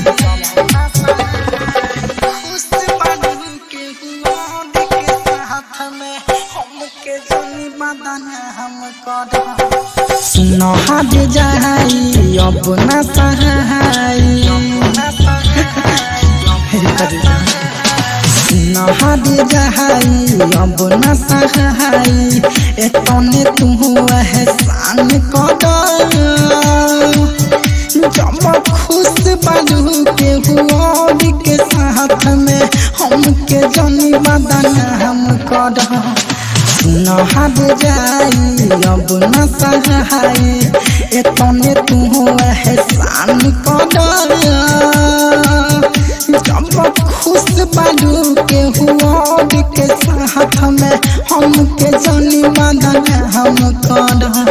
खुश बारू के हुआ के साथ में हमके जनी बदन हम कर सुनो हद जाई अब न सहाई सुनो हद जाई अब न सहाई एतने तू एहसान कर जब खुश बाजू के हुआ के साथ में हमके जनी बदन हम कर सुन हद जाई अब न सहाई एतने तू एहसान कर जब खुश बाजू के हुआ के साथ में हमके जनी बदन हम कर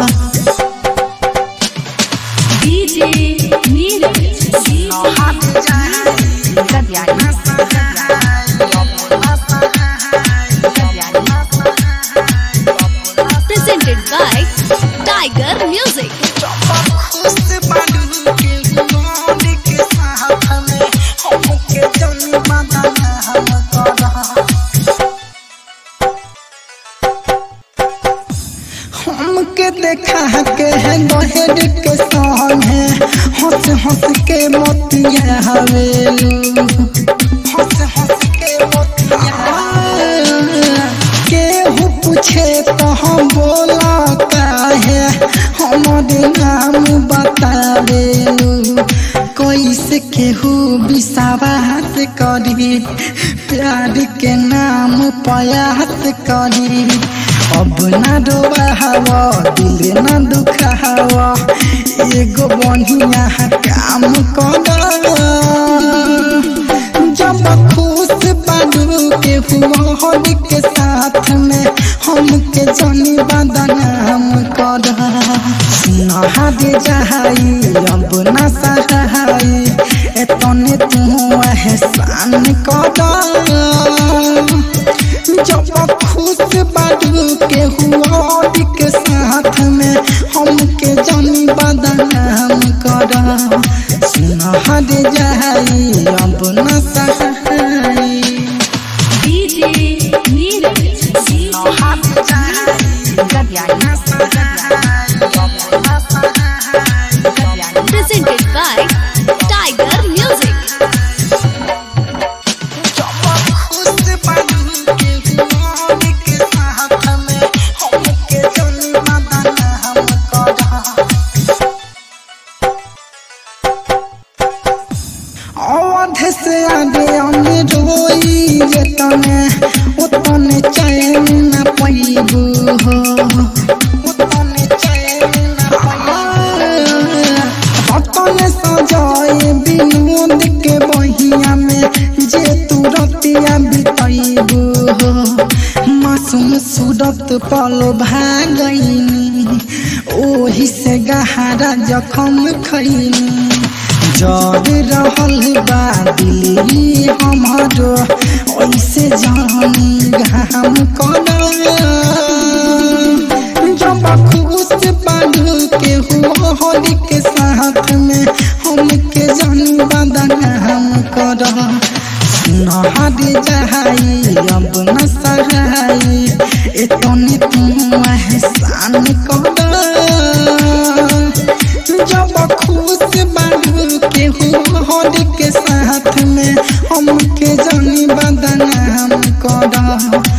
DJ Neeraj. Katyani. Presented by Tiger Music. हमके देखा के है गहेर के सामने हंस हंस के मोतिया हवेलू हंस हंस के मोतिया केहू पूछे तो हम बोला काहे हमारे नाम बतावेलू कैसे केहू विश्वास करी प्यार के नाम प्रयास करी अब ना डोबावा दिल ना दुखावा एगो बढ़िया काम कर जब खुश बाजू के हुआ के साथ में हमके जनी बदन हम कर नहाद जहाई अब न सहाई एतने तू एहसान कर जब खुश बाजू के हुआ के साथ में हमके जनी बदन हम कर सुनहद जाई अब न सहाई DJ Neeraj. Presented by Tiger Music. खुश बाजू के हुआ के साथ में हमके जनी बदन हम कर अवध से आगे हम रोई जतने उतने चैन न पैबू हो उतने चैन न उतने सजाए विनोद के बहिया में जे तू रतिया बितैबू हो मासूम सूरत पल भागैनी ओही से गहरा जखम खैनी जर रहल बा दिली हमारो ऐसे जानी घाम कर जब खुश बालू के हुआ होली के साथ में हमके जानी बदन हम कर नहाद जहाई अब न सहाई एतने तू एहसान कर जब खुश बाबू के होली के साथ में हमके जानी बदन हम कर